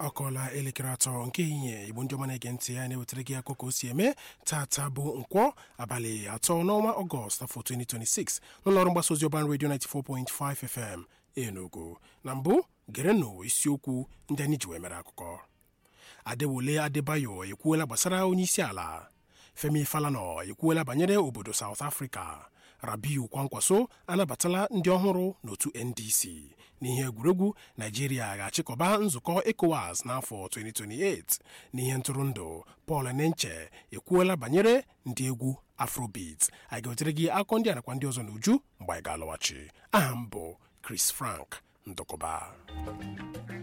ọ kọọla elekere atọ nke ehihie igbo ndị ọma na-ege ntị ya na-ewetara gị akụkọ o si eme tata bụ nkwọ abalị atọ n'ọnwa ọgọst afọ 2026 n'ụlọọrụ mgbasa ozi ọban redio 94.5 fm enugu na mbụ gerenụ isiokwu ndị anyị ji wee mere akụkọ adewole adebayo ekwuola gbasara onye isi ala femi falana ekwuola banyere obodo south africa rabiu kwankwaso anabatala ndị ọhụrụ n'otu ndc n'ihe egwuregwu naijiria ga-achịkọba nzukọ ecowas n'afọ 2028 n'ihe ntụrụndụ paul nenche ekwuola banyere ndị egwu afrobeat anyị ga-wetere gị akụkọ ndị a nakwa ndị ọzọ n'uju mgbe anyị ga-alọghachi aha m bụ chris frank ndụkọba